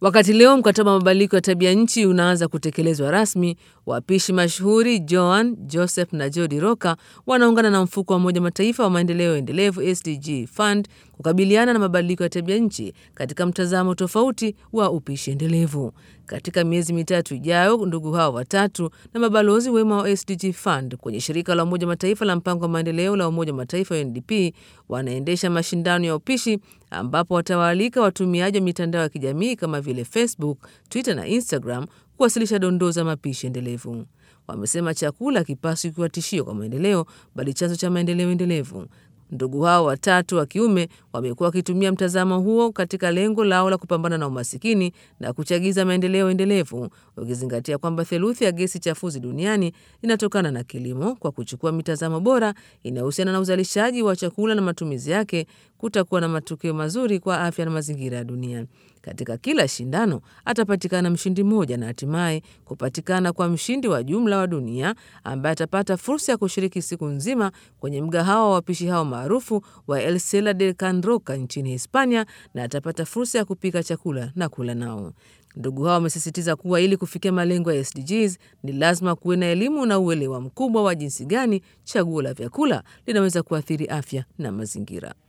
Wakati leo mkataba wa mabadiliko ya tabia nchi unaanza kutekelezwa rasmi, wapishi mashuhuri Joan Joseph na Jodi Roka wanaungana na mfuko wa Umoja Mataifa wa maendeleo endelevu SDG Fund kukabiliana na mabadiliko ya tabia nchi katika mtazamo tofauti wa upishi endelevu. Katika miezi mitatu ijayo, ndugu hao watatu na mabalozi wema wa SDG Fund kwenye shirika la Umoja Mataifa la mpango wa maendeleo la Umoja Mataifa UNDP wanaendesha mashindano ya upishi ambapo watawaalika watumiaji wa mitandao ya kijamii kama vile Facebook, Twitter na Instagram kuwasilisha dondoo za mapishi endelevu. Wamesema chakula hakipaswi kuwa tishio kwa maendeleo, bali chanzo cha maendeleo endelevu. Ndugu hao watatu wa kiume wamekuwa wakitumia mtazamo huo katika lengo lao la kupambana na umasikini na kuchagiza maendeleo endelevu, ukizingatia kwamba theluthi ya gesi chafuzi duniani inatokana na kilimo. Kwa kuchukua mitazamo bora inayohusiana na uzalishaji wa chakula na matumizi yake, kutakuwa na matokeo mazuri kwa afya na mazingira ya dunia. Katika kila shindano atapatikana mshindi mmoja na hatimaye kupatikana kwa mshindi wa jumla wa dunia ambaye atapata fursa ya kushiriki siku nzima kwenye mgahawa wa wapishi hao maarufu wa El Cela de Can Roca nchini Hispania, na atapata fursa ya kupika chakula na kula nao. Ndugu hao wamesisitiza kuwa ili kufikia malengo ya SDGs ni lazima kuwe na elimu na uelewa mkubwa wa jinsi gani chaguo la vyakula linaweza kuathiri afya na mazingira.